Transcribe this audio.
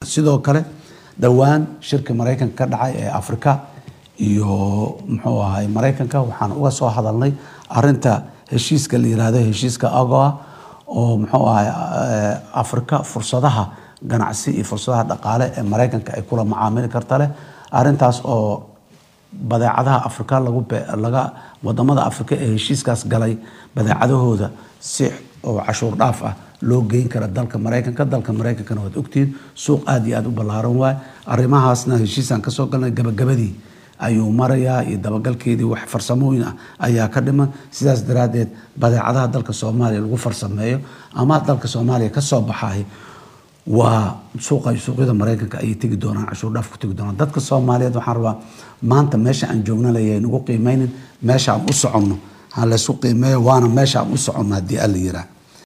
sidoo kale dhowaan shirka maraykanka ka dhacay ee afrika iyo muxuu ahay maraykanka waxaan uga soo hadalnay arinta heshiiska la yiraahdo heshiiska agoa oo muxuu ahay afrika fursadaha ganacsi iyo fursadaha dhaqaale ee maraykanka ay kula macaamili karta leh arintaas oo badeecadaha afrika lagu laga wadamada afrika ee heshiiskaas galay badeecadahooda si oo cashuur dhaaf ah loo geyn kara dalka maraykanka dalka maraykankana waad ogtihiin suuq aada iyo aada u ballaaran waay arrimahaasna heshiisaan kasoo galnay gabagabadii ayuu marayaa iyo dabagalkeedii wax farsamooyin ah ayaa ka dhiman sidaas daraaddeed badeecadaha dalka soomaaliya lagu farsameeyo ama dalka soomaaliya kasoo baxay waa suuqa suuqyada maraykanka ayay tegi doonaan cashuur dhaaf ku tegi doonaan dadka soomaaliyeed waxaan rabaa maanta meesha aan joogna layay nagu qiimeynin meesha aan u soconno ha laysu qiimeeyo waana meesha aan u soconno haddii alla yiraa